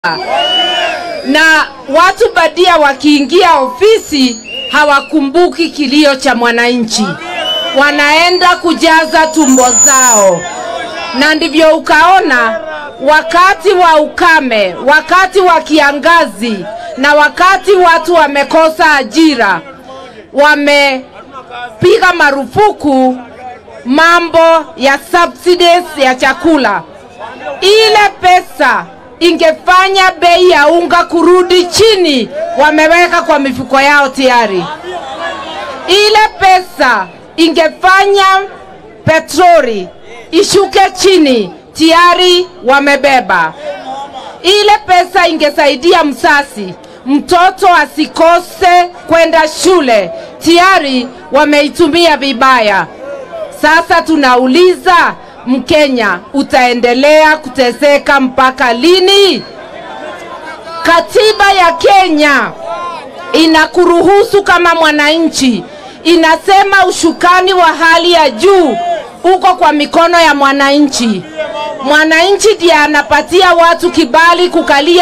na watu badia wakiingia ofisi hawakumbuki kilio cha mwananchi, wanaenda kujaza tumbo zao, na ndivyo ukaona wakati wa ukame, wakati wa kiangazi na wakati watu wamekosa ajira, wamepiga marufuku mambo ya subsidies ya chakula. Ile pesa ingefanya bei ya unga kurudi chini, wameweka kwa mifuko yao tayari. Ile pesa ingefanya petroli ishuke chini, tayari wamebeba. Ile pesa ingesaidia msasi mtoto asikose kwenda shule, tayari wameitumia vibaya. Sasa tunauliza Mkenya, utaendelea kuteseka mpaka lini? Katiba ya Kenya inakuruhusu kama mwananchi, inasema ushukani wa hali ya juu uko kwa mikono ya mwananchi. Mwananchi ndiye anapatia watu kibali kukalia